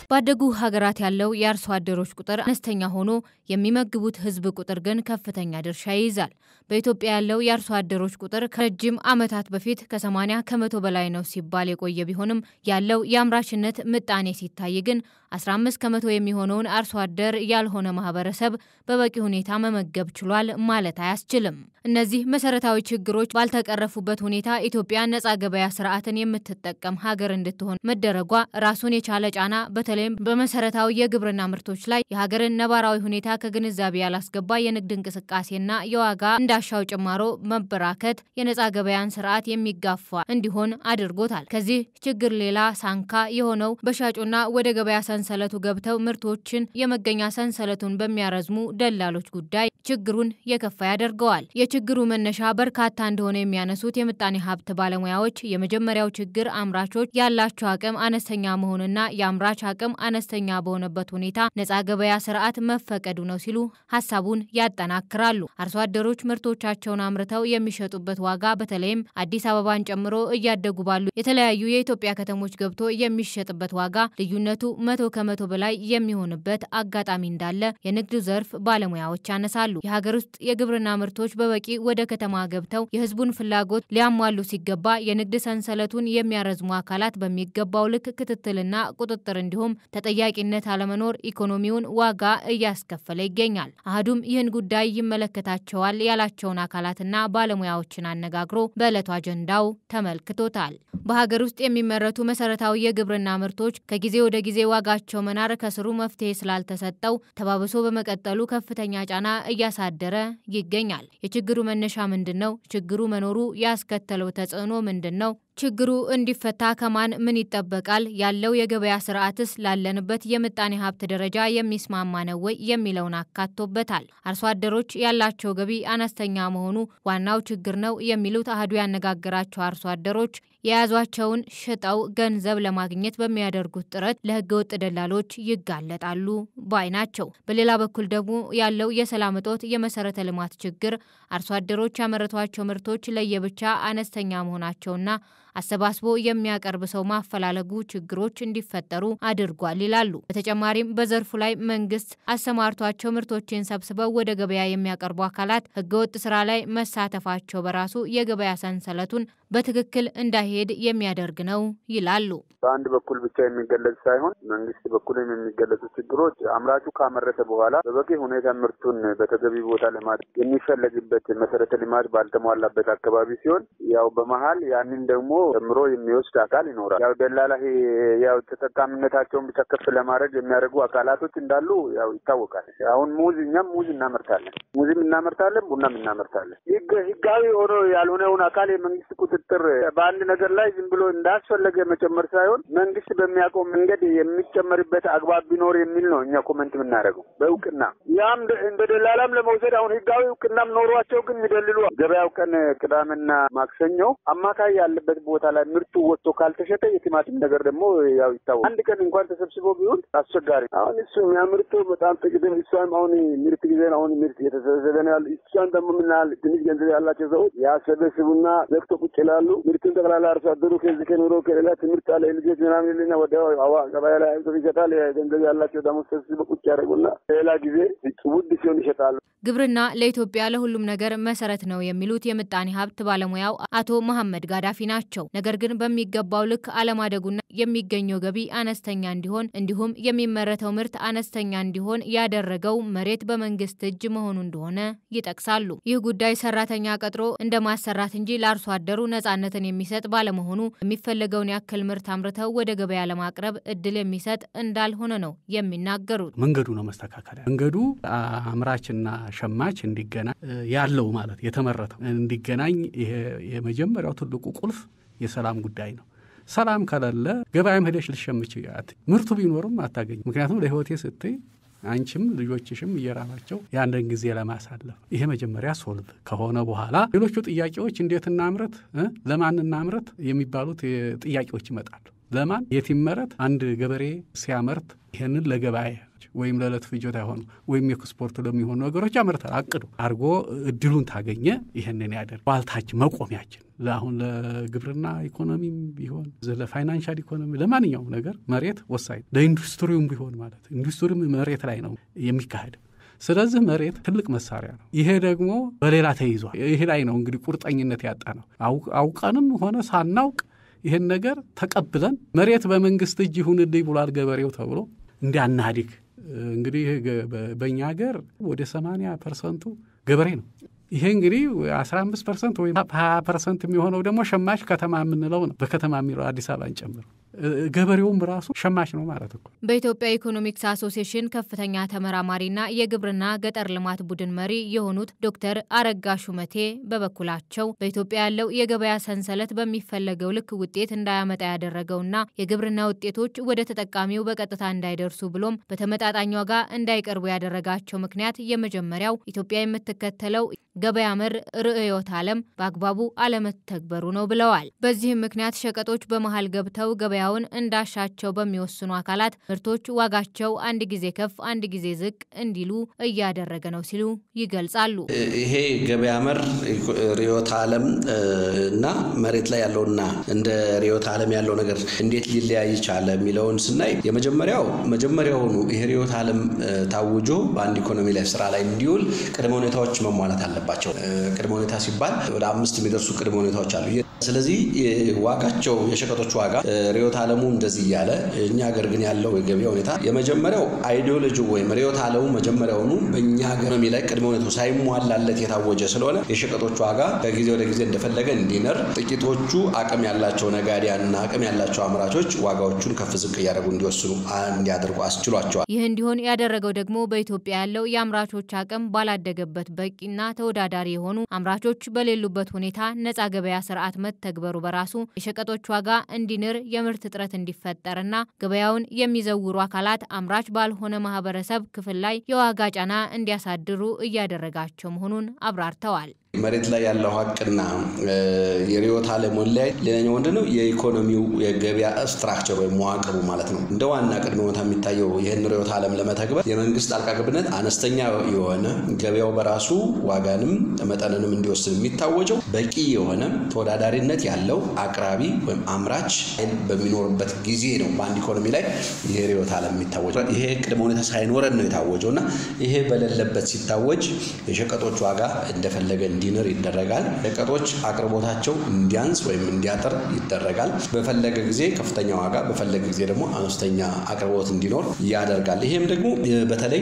ባደጉ ሀገራት ያለው የአርሶ አደሮች ቁጥር አነስተኛ ሆኖ የሚመግቡት ሕዝብ ቁጥር ግን ከፍተኛ ድርሻ ይይዛል። በኢትዮጵያ ያለው የአርሶ አደሮች ቁጥር ከረጅም ዓመታት በፊት ከ80 ከመቶ በላይ ነው ሲባል የቆየ ቢሆንም ያለው የአምራችነት ምጣኔ ሲታይ ግን 15 ከመቶ የሚሆነውን አርሶ አደር ያልሆነ ማህበረሰብ በበቂ ሁኔታ መመገብ ችሏል ማለት አያስችልም። እነዚህ መሰረታዊ ችግሮች ባልተቀረፉበት ሁኔታ ኢትዮጵያ ነጻ ገበያ ስርዓትን የምትጠቀም ሀገር እንድትሆን መደረጓ ራሱን የቻለ ጫና በተለይም በመሰረታዊ የግብርና ምርቶች ላይ የሀገርን ነባራዊ ሁኔታ ከግንዛቤ ያላስገባ የንግድ እንቅስቃሴና የዋጋ እንዳሻው ጭማሮ መበራከት የነጻ ገበያን ስርዓት የሚጋፋ እንዲሆን አድርጎታል። ከዚህ ችግር ሌላ ሳንካ የሆነው በሻጩና ወደ ገበያ ሰንሰለቱ ገብተው ምርቶችን የመገኛ ሰንሰለቱን በሚያረዝሙ ደላሎች ጉዳይ ችግሩን የከፋ ያደርገዋል። የችግሩ መነሻ በርካታ እንደሆነ የሚያነሱት የምጣኔ ሀብት ባለሙያዎች የመጀመሪያው ችግር አምራቾች ያላቸው አቅም አነስተኛ መሆንና የአምራች አቅም አነስተኛ በሆነበት ሁኔታ ነጻ ገበያ ስርዓት መፈቀዱ ነው ሲሉ ሀሳቡን ያጠናክራሉ። አርሶ አደሮች ምርቶቻቸውን አምርተው የሚሸጡበት ዋጋ በተለይም አዲስ አበባን ጨምሮ እያደጉ ባሉ የተለያዩ የኢትዮጵያ ከተሞች ገብቶ የሚሸጥበት ዋጋ ልዩነቱ መቶ ከመቶ በላይ የሚሆንበት አጋጣሚ እንዳለ የንግዱ ዘርፍ ባለሙያዎች ያነሳሉ። የሀገር ውስጥ የግብርና ምርቶች በበቂ ወደ ከተማ ገብተው የሕዝቡን ፍላጎት ሊያሟሉ ሲገባ የንግድ ሰንሰለቱን የሚያረዝሙ አካላት በሚገባው ልክ ክትትልና ቁጥጥር እንዲሁም ተጠያቂነት አለመኖር ኢኮኖሚውን ዋጋ እያስከፈለ ይገኛል። አህዱም ይህን ጉዳይ ይመለከታቸዋል ያላቸውን አካላትና ባለሙያዎችን አነጋግሮ በዕለቱ አጀንዳው ተመልክቶታል። በሀገር ውስጥ የሚመረቱ መሰረታዊ የግብርና ምርቶች ከጊዜ ወደ ጊዜ ዋጋቸው መናር ከስሩ መፍትሄ ስላልተሰጠው ተባብሶ በመቀጠሉ ከፍተኛ ጫና እያሳደረ ይገኛል። የችግሩ መነሻ ምንድን ነው? ችግሩ መኖሩ ያስከተለው ተጽዕኖ ምንድን ነው? ችግሩ እንዲፈታ ከማን ምን ይጠበቃል? ያለው የገበያ ስርዓትስ ላለንበት የምጣኔ ሀብት ደረጃ የሚስማማ ነው ወይ የሚለውን አካቶበታል። አርሶ አደሮች ያላቸው ገቢ አነስተኛ መሆኑ ዋናው ችግር ነው የሚሉት አህዱ ያነጋገራቸው አርሶ አደሮች የያዟቸውን ሽጠው ገንዘብ ለማግኘት በሚያደርጉት ጥረት ለህገወጥ ደላሎች ይጋለጣሉ ባይ ናቸው። በሌላ በኩል ደግሞ ያለው የሰላም እጦት፣ የመሰረተ ልማት ችግር አርሶ አደሮች ያመረቷቸው ምርቶች ለየብቻ አነስተኛ መሆናቸውና አሰባስቦ የሚያቀርብ ሰው ማፈላለጉ ችግሮች እንዲፈጠሩ አድርጓል ይላሉ። በተጨማሪም በዘርፉ ላይ መንግስት አሰማርቷቸው ምርቶችን ሰብስበው ወደ ገበያ የሚያቀርቡ አካላት ህገወጥ ስራ ላይ መሳተፋቸው በራሱ የገበያ ሰንሰለቱን በትክክል እንዳይሄድ የሚያደርግ ነው ይላሉ። በአንድ በኩል ብቻ የሚገለጽ ሳይሆን መንግስት በኩልም የሚገለጹ ችግሮች አምራቹ ካመረተ በኋላ በበቂ ሁኔታ ምርቱን በተገቢ ቦታ ለማድረግ የሚፈለግበት መሰረተ ልማት ባልተሟላበት አካባቢ ሲሆን ያው በመሀል ያንን ደግሞ ጨምሮ የሚወስድ አካል ይኖራል። ያው ደላላ ያው ተጠቃሚነታቸውን ብቻ ከፍ ለማድረግ የሚያደርጉ አካላቶች እንዳሉ ያው ይታወቃል። አሁን ሙዝ እኛም ሙዝ እናመርታለን፣ ሙዝም እናመርታለን፣ ቡናም እናመርታለን። ህጋዊ ሆኖ ያልሆነውን አካል የመንግስት ቁጥጥር በአንድ ነገር ላይ ዝም ብሎ እንዳስፈለገ መጨመር ሳይሆን መንግስት በሚያውቀው መንገድ የሚጨመርበት አግባብ ቢኖር የሚል ነው እኛ ኮመንት የምናደርገው በእውቅና ያም እንደ ደላላም ለመውሰድ አሁን ህጋዊ እውቅናም ኖሯቸው ግን የሚደልሉ ገበያው ቀን ቅዳሜና ማክሰኞ አማካይ ያለበት ቦታ ላይ ምርቱ ወጥቶ ካልተሸጠ የቲማቲም ነገር ደግሞ ያው ይታወቃል። አንድ ቀን እንኳን ተሰብስቦ ቢሆን አስቸጋሪ አሁን እሱ የሚያምርቱ በጣም ጥቂት እሷም አሁን ምርት ጊዜ አሁን ምርት እየተሰበሰበ ነው ያሉ እሷን ደግሞ ምናል ትንሽ ገንዘብ ያላቸው ሰዎች ያሰበስቡና ዘግቶ ቁጭ ይላሉ። ምርቱን ጠቅላላ አርሶ አደሩ ከዚህ ከኑሮ ከሌላ ትምህርት አለ ልጆች ምናምን ልና ወደ አዋ ገበያ ላይ አይቶ ይሸጣል። ገንዘብ ያላቸው ደግሞ ሰብስበ ቁጭ ያደርጉና ሌላ ጊዜ ውድ ሲሆን ይሸጣሉ። ግብርና ለኢትዮጵያ ለሁሉም ነገር መሰረት ነው የሚሉት የምጣኔ ሀብት ባለሙያው አቶ መሐመድ ጋዳፊ ናቸው። ነገር ግን በሚገባው ልክ አለማደጉና የሚገኘው ገቢ አነስተኛ እንዲሆን እንዲሁም የሚመረተው ምርት አነስተኛ እንዲሆን ያደረገው መሬት በመንግስት እጅ መሆኑ እንደሆነ ይጠቅሳሉ። ይህ ጉዳይ ሰራተኛ ቀጥሮ እንደ ማሰራት እንጂ ለአርሶ አደሩ ነጻነትን የሚሰጥ ባለመሆኑ የሚፈለገውን ያክል ምርት አምርተው ወደ ገበያ ለማቅረብ እድል የሚሰጥ እንዳልሆነ ነው የሚናገሩት። መንገዱ ነው መስተካከል መንገዱ አምራችና ሸማች እንዲገናኝ ያለው ማለት የተመረተው እንዲገናኝ የመጀመሪያው ትልቁ ቁልፍ የሰላም ጉዳይ ነው። ሰላም ከሌለ ገበያም ሄደሽ ልሸምች ምርቱ ቢኖርም አታገኝ። ምክንያቱም ለህይወቴ ስትይ አንቺም ልጆችሽም እየራባቸው የአንድን ጊዜ ለማሳለፍ ይሄ መጀመሪያ ሶልቭ ከሆነ በኋላ ሌሎቹ ጥያቄዎች እንዴት እናምረት፣ ለማን እናምረት የሚባሉት ጥያቄዎች ይመጣሉ። ለማን የት ይመረት? አንድ ገበሬ ሲያመርት ይህንን ለገበያ ወይም ለዕለት ፍጆታ የሆኑ ወይም ኤክስፖርት ለሚሆኑ ነገሮች ያመርታል። አቅዶ አድርጎ እድሉን ታገኘ ይህንን ያደርግ ዋልታችን መቆሚያችን ለአሁን ለግብርና ኢኮኖሚም ቢሆን ለፋይናንሻል ኢኮኖሚ ለማንኛውም ነገር መሬት ወሳኝ ለኢንዱስትሪውም ቢሆን ማለት ኢንዱስትሪም መሬት ላይ ነው የሚካሄደው። ስለዚህ መሬት ትልቅ መሳሪያ ነው። ይሄ ደግሞ በሌላ ተይዟል። ይሄ ላይ ነው እንግዲህ ቁርጠኝነት ያጣ ነው። አውቀንም ሆነ ሳናውቅ ይህን ነገር ተቀብለን መሬት በመንግስት እጅ ይሁንልኝ ብሏል ገበሬው ተብሎ እንዲያናድግ እንግዲህ በእኛ ሀገር ወደ ሰማንያ ፐርሰንቱ ገበሬ ነው። ይሄ እንግዲህ አስራ አምስት ፐርሰንት ወይም ሀያ ፐርሰንት የሚሆነው ደግሞ ሸማች ከተማ የምንለው ነው። በከተማ የሚለው አዲስ አበባን ጨምሮ ገበሬውም ራሱ ሸማች ነው ማለት እኮ። በኢትዮጵያ ኢኮኖሚክስ አሶሲዬሽን ከፍተኛ ተመራማሪና የግብርና ገጠር ልማት ቡድን መሪ የሆኑት ዶክተር አረጋ ሹመቴ በበኩላቸው በኢትዮጵያ ያለው የገበያ ሰንሰለት በሚፈለገው ልክ ውጤት እንዳያመጣ ያደረገውና የግብርና ውጤቶች ወደ ተጠቃሚው በቀጥታ እንዳይደርሱ ብሎም በተመጣጣኝ ዋጋ እንዳይቀርቡ ያደረጋቸው ምክንያት የመጀመሪያው ኢትዮጵያ የምትከተለው ገበያ መር ርዕዮተ ዓለም በአግባቡ አለመተግበሩ ነው ብለዋል። በዚህም ምክንያት ሸቀጦች በመሀል ገብተው ገበያውን እንዳሻቸው በሚወስኑ አካላት ምርቶች ዋጋቸው አንድ ጊዜ ከፍ አንድ ጊዜ ዝቅ እንዲሉ እያደረገ ነው ሲሉ ይገልጻሉ። ይሄ ገበያ መር ርዕዮተ ዓለም እና መሬት ላይ ያለውና እንደ ርዕዮተ ዓለም ያለው ነገር እንዴት ሊለያይ ቻለ የሚለውን ስናይ የመጀመሪያው መጀመሪያውኑ ይሄ ርዕዮተ ዓለም ታውጆ በአንድ ኢኮኖሚ ላይ ስራ ላይ እንዲውል ቅድመ ሁኔታዎች መሟላት አለባቸው። ቅድመ ሁኔታ ሲባል ወደ አምስት የሚደርሱ ቅድመ ሁኔታዎች አሉ። ስለዚህ ዋጋቸው የሸቀጦች ዋጋ ርዕዮተ ዓለሙ እንደዚህ እያለ እኛ ሀገር ግን ያለው የገበያ ሁኔታ የመጀመሪያው አይዲዮሎጂ ወይም ርዕዮተ ዓለሙ መጀመሪያውኑ በእኛ ኢኮኖሚ ላይ ቅድመ ሁኔታው ሳይሟላለት የታወጀ ስለሆነ የሸቀጦች ዋጋ ከጊዜ ወደ ጊዜ እንደፈለገ እንዲነር፣ ጥቂቶቹ አቅም ያላቸው ነጋዴያንና አቅም ያላቸው አምራቾች ዋጋዎቹን ከፍ ዝቅ እያደረጉ እንዲወስኑ እንዲያደርጉ አስችሏቸዋል። ይህ እንዲሆን ያደረገው ደግሞ በኢትዮጵያ ያለው የአምራቾች አቅም ባላደገበት በቂና ተወዳዳሪ የሆኑ አምራቾች በሌሉበት ሁኔታ ነፃ ገበያ ስርዓት መተግበሩ በራሱ የሸቀጦች ዋጋ እንዲንር የምርት እጥረት እንዲፈጠርና ገበያውን የሚዘውሩ አካላት አምራች ባልሆነ ማህበረሰብ ክፍል ላይ የዋጋ ጫና እንዲያሳድሩ እያደረጋቸው መሆኑን አብራርተዋል። መሬት ላይ ያለው ሀቅና የርዕዮተ ዓለም ላይ ሌላኛው ምንድን ነው? የኢኮኖሚው የገበያ ስትራክቸር ወይም መዋቅሩ ማለት ነው። እንደ ዋና ቅድመ ሁኔታ የሚታየው ይህን ርዕዮተ ዓለም ለመተግበር የመንግስት ጣልቃ ገብነት አነስተኛ የሆነ ገበያው በራሱ ዋጋንም መጠንንም እንዲወስን የሚታወጀው በቂ የሆነ ተወዳዳሪነት ያለው አቅራቢ ወይም አምራች በሚኖርበት ጊዜ ነው። በአንድ ኢኮኖሚ ላይ ይሄ ርዕዮተ ዓለም የሚታወጀው ይሄ ቅድመ ሁኔታ ሳይኖረን ነው የታወጀው እና ይሄ በሌለበት ሲታወጅ የሸቀጦች ዋጋ እንደፈለገ እንዲንር ይደረጋል። ሸቀጦች አቅርቦታቸው እንዲያንስ ወይም እንዲያጥር ይደረጋል። በፈለገ ጊዜ ከፍተኛ ዋጋ፣ በፈለገ ጊዜ ደግሞ አነስተኛ አቅርቦት እንዲኖር ያደርጋል። ይሄም ደግሞ በተለይ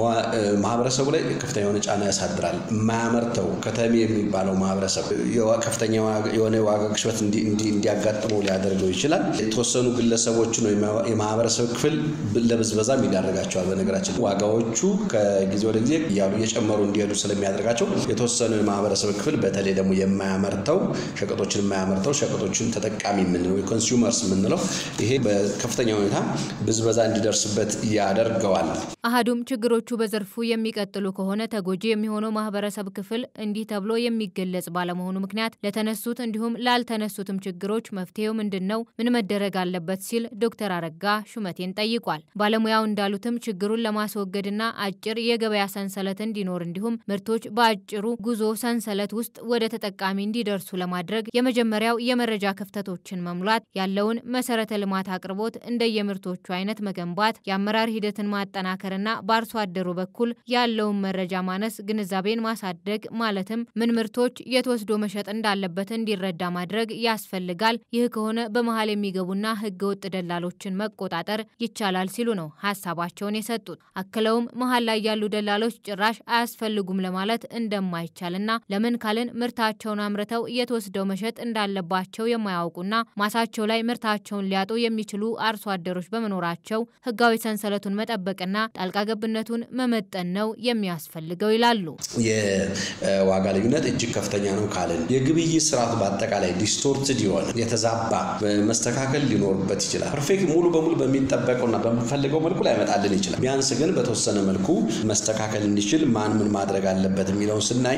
ማህበረሰቡ ላይ ከፍተኛ የሆነ ጫና ያሳድራል። የማያመርተው ከተሜ የሚባለው ማህበረሰብ ከፍተኛ የሆነ የዋጋ ግሽበት እንዲያጋጥመው ሊያደርገው ይችላል። የተወሰኑ ግለሰቦችን ወይም የማህበረሰብ ክፍል ለብዝበዛም ይዳረጋቸዋል። በነገራችን ዋጋዎቹ ከጊዜ ወደ ጊዜ እያሉ እየጨመሩ እንዲሄዱ ስለሚያደርጋቸው የተወሰኑ የማህበረሰብ ክፍል በተለይ ደግሞ የማያመርተው ሸቀጦችን የማያመርተው ሸቀጦችን ተጠቃሚ የምንለው የኮንሱመርስ የምንለው ይሄ በከፍተኛ ሁኔታ ብዝበዛ እንዲደርስበት ያደርገዋል። አህዱም ችግሮቹ በዘርፉ የሚቀጥሉ ከሆነ ተጎጂ የሚሆነው ማህበረሰብ ክፍል እንዲህ ተብሎ የሚገለጽ ባለመሆኑ ምክንያት ለተነሱት እንዲሁም ላልተነሱትም ችግሮች መፍትሄው ምንድን ነው? ምን መደረግ አለበት? ሲል ዶክተር አረጋ ሹመቴን ጠይቋል። ባለሙያው እንዳሉትም ችግሩን ለማስወገድና አጭር የገበያ ሰንሰለት እንዲኖር እንዲሁም ምርቶች በአጭሩ ጉዞ ሰንሰለት ውስጥ ወደ ተጠቃሚ እንዲደርሱ ለማድረግ የመጀመሪያው የመረጃ ክፍተቶችን መሙላት፣ ያለውን መሰረተ ልማት አቅርቦት እንደየምርቶቹ አይነት መገንባት፣ የአመራር ሂደትን ማጠናከርና በአርሶ አደሩ በኩል ያለውን መረጃ ማነስ ግንዛቤን ማሳደግ ማለትም ምን ምርቶች የት ወስዶ መሸጥ እንዳለበት እንዲረዳ ማድረግ ያስፈልጋል። ይህ ከሆነ በመሀል የሚገቡና ህገ ወጥ ደላሎችን መቆጣጠር ይቻላል ሲሉ ነው ሀሳባቸውን የሰጡት። አክለውም መሀል ላይ ያሉ ደላሎች ጭራሽ አያስፈልጉም ለማለት እንደማይቻልና ለምን ካልን ምርታቸውን አምርተው የት ወስደው መሸጥ እንዳለባቸው የማያውቁና ማሳቸው ላይ ምርታቸውን ሊያጡ የሚችሉ አርሶ አደሮች በመኖራቸው ህጋዊ ሰንሰለቱን መጠበቅና ጣልቃ ገብነቱን መመጠን ነው የሚያስፈልገው ይላሉ። የዋጋ ልዩነት እጅግ ከፍተኛ ነው ካልን የግብይት ስርዓቱ በአጠቃላይ ዲስቶርትድ የሆነ የተዛባ መስተካከል ሊኖርበት ይችላል። ፐርፌክት ሙሉ በሙሉ በሚጠበቀውና በምንፈልገው መልኩ ላይመጣልን ይችላል። ቢያንስ ግን በተወሰነ መልኩ መስተካከል እንዲችል ማን ምን ማድረግ አለበት የሚለውን ስናይ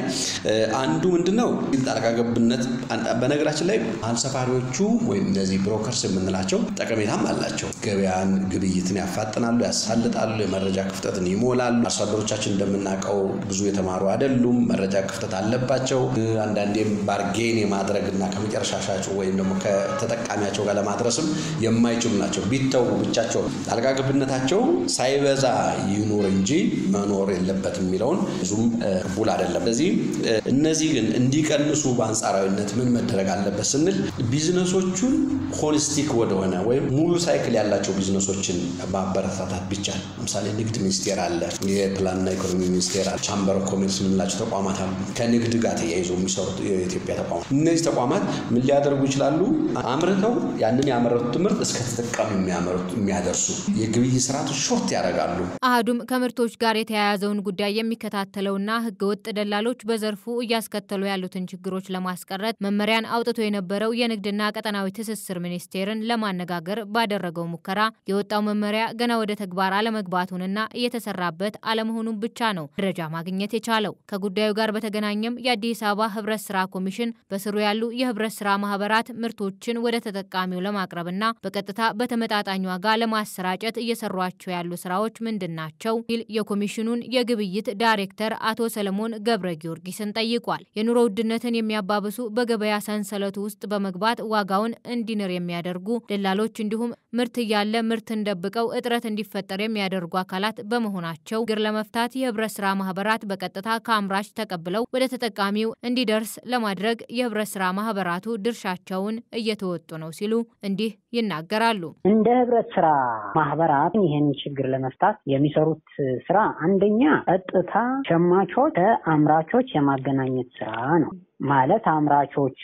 አንዱ ምንድን ነው ጣልቃ ገብነት። በነገራችን ላይ መሀል ሰፋሪዎቹ ወይም እነዚህ ብሮከርስ የምንላቸው ጠቀሜታም አላቸው። ገበያን፣ ግብይትን ያፋጥናሉ፣ ያሳልጣሉ፣ የመረጃ ክፍተትን ይሞላሉ። አርሶ አደሮቻችን እንደምናውቀው ብዙ የተማሩ አይደሉም፣ መረጃ ክፍተት አለባቸው። አንዳንዴም ባርጌን የማድረግና ከመጨረሻ ሻጩ ወይም ደግሞ ከተጠቃሚያቸው ጋር ለማድረስም የማይችሉ ናቸው። ቢተው ብቻቸው ጣልቃ ገብነታቸው ሳይበዛ ይኑር እንጂ መኖር የለበትም የሚለውን ብዙም ቅቡል አይደለም። ስለዚህ እነዚህ ግን እንዲቀንሱ በአንጻራዊነት ምን መደረግ አለበት ስንል ቢዝነሶቹን ሆሊስቲክ ወደሆነ ወይም ሙሉ ሳይክል ያላቸው ቢዝነሶችን ማበረታታት ቢቻል፣ ለምሳሌ ንግድ ሚኒስቴር አለ፣ የፕላንና ኢኮኖሚ ሚኒስቴር አለ፣ ቻምበር ኦፍ ኮሜርስ የምንላቸው ተቋማት አሉ። ከንግድ ጋር ተያይዞ የሚሰሩት የኢትዮጵያ ተቋማት እነዚህ ተቋማት ምን ሊያደርጉ ይችላሉ? አምርተው ያንን ያመረቱት ምርት እስከ ተጠቃሚ የሚያደርሱ የግብይት ስርዓቶች ሾርት ያደርጋሉ። አህዱም ከምርቶች ጋር የተያያዘውን ጉዳይ የሚከታተለውና ህገወጥ ደላሎች በዘርፉ እያስከተሉ ያሉትን ችግሮች ለማስቀረት መመሪያን አውጥቶ የነበረው የንግድና ቀጠናዊ ትስስር ሚኒስቴርን ለማነጋገር ባደረገው ሙከራ የወጣው መመሪያ ገና ወደ ተግባር አለመግባቱንና እየተሰራበት አለመሆኑን ብቻ ነው መረጃ ማግኘት የቻለው። ከጉዳዩ ጋር በተገናኘም የአዲስ አበባ ህብረት ስራ ኮሚሽን በስሩ ያሉ የህብረት ስራ ማህበራት ምርቶችን ወደ ተጠቃሚው ለማቅረብና በቀጥታ በተመጣጣኝ ዋጋ ለማሰራጨት እየሰሯቸው ያሉ ስራዎች ምንድን ናቸው? ሲል የኮሚሽኑን የግብይት ዳይሬክተር አቶ ሰለሞን ገብረ ጊዮርጊስን ጠይቋል። የኑሮ ውድነትን የሚያባብሱ በገበያ ሰንሰለቱ ውስጥ በመግባት ዋጋውን እንዲንር የሚያደርጉ ደላሎች እንዲሁም ምርት እያለ ምርትን ደብቀው እጥረት እንዲፈጠር የሚያደርጉ አካላት በመሆናቸው ችግር ለመፍታት የህብረት ስራ ማህበራት በቀጥታ ከአምራች ተቀብለው ወደ ተጠቃሚው እንዲደርስ ለማድረግ የህብረት ስራ ማህበራቱ ድርሻቸውን እየተወጡ ነው ሲሉ እንዲህ ይናገራሉ። እንደ ህብረት ስራ ማህበራት ይህን ችግር ለመፍታት የሚሰሩት ስራ አንደኛ ቀጥታ ሸማቾች ከአምራቾች የማገናኘት ስራ ነው። ማለት አምራቾቹ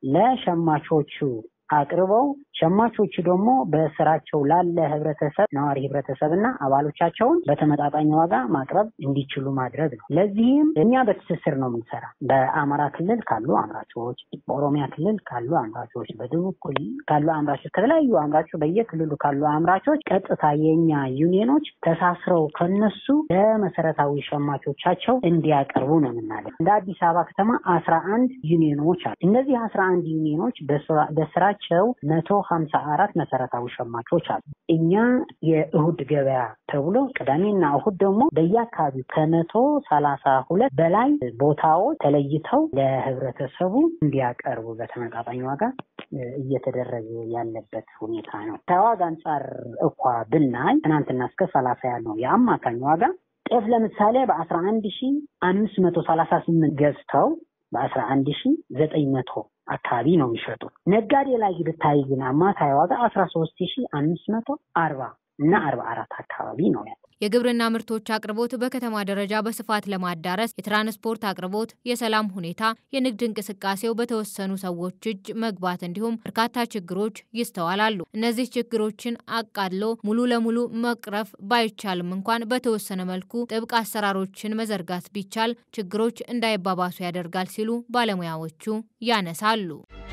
ለሸማቾቹ አቅርበው ሸማቾቹ ደግሞ በስራቸው ላለ ህብረተሰብ ነዋሪ ህብረተሰብ እና አባሎቻቸውን በተመጣጣኝ ዋጋ ማቅረብ እንዲችሉ ማድረግ ነው። ለዚህም እኛ በትስስር ነው የምንሰራ። በአማራ ክልል ካሉ አምራቾች፣ በኦሮሚያ ክልል ካሉ አምራቾች፣ በደቡብ ክልል ካሉ አምራቾች፣ ከተለያዩ አምራቾች በየክልሉ ካሉ አምራቾች ቀጥታ የእኛ ዩኒየኖች ተሳስረው ከነሱ ለመሰረታዊ ሸማቾቻቸው እንዲያቀርቡ ነው የምናደርግ። እንደ አዲስ አበባ ከተማ አስራ አንድ ዩኒየኖች አሉ። እነዚህ አስራ አንድ ዩኒየኖች በስራቸው መቶ ሀምሳ አራት መሰረታዊ ሸማቾች አሉ። እኛ የእሁድ ገበያ ተብሎ ቅዳሜና እሁድ ደግሞ በየአካባቢው ከመቶ ሰላሳ ሁለት በላይ ቦታዎች ተለይተው ለህብረተሰቡ እንዲያቀርቡ በተመጣጣኝ ዋጋ እየተደረገ ያለበት ሁኔታ ነው። ከዋጋ አንጻር እኳ ብናይ ትናንትና እስከ ሰላሳ ያለው የአማካኝ ዋጋ ጤፍ ለምሳሌ በአስራ አንድ ሺ አምስት መቶ ሰላሳ ስምንት ገዝተው በአስራ አንድ ሺ ዘጠኝ መቶ አካባቢ ነው የሚሸጡት። ነጋዴ ላይ ብታይ ግን አማካይ ዋጋ አስራ ሶስት ሺ አምስት መቶ አርባ እና አርባ አራት አካባቢ ነው ያለው። የግብርና ምርቶች አቅርቦት በከተማ ደረጃ በስፋት ለማዳረስ የትራንስፖርት አቅርቦት፣ የሰላም ሁኔታ፣ የንግድ እንቅስቃሴው በተወሰኑ ሰዎች እጅ መግባት እንዲሁም በርካታ ችግሮች ይስተዋላሉ። እነዚህ ችግሮችን አቃሎ ሙሉ ለሙሉ መቅረፍ ባይቻልም እንኳን በተወሰነ መልኩ ጥብቅ አሰራሮችን መዘርጋት ቢቻል ችግሮች እንዳይባባሱ ያደርጋል ሲሉ ባለሙያዎቹ ያነሳሉ።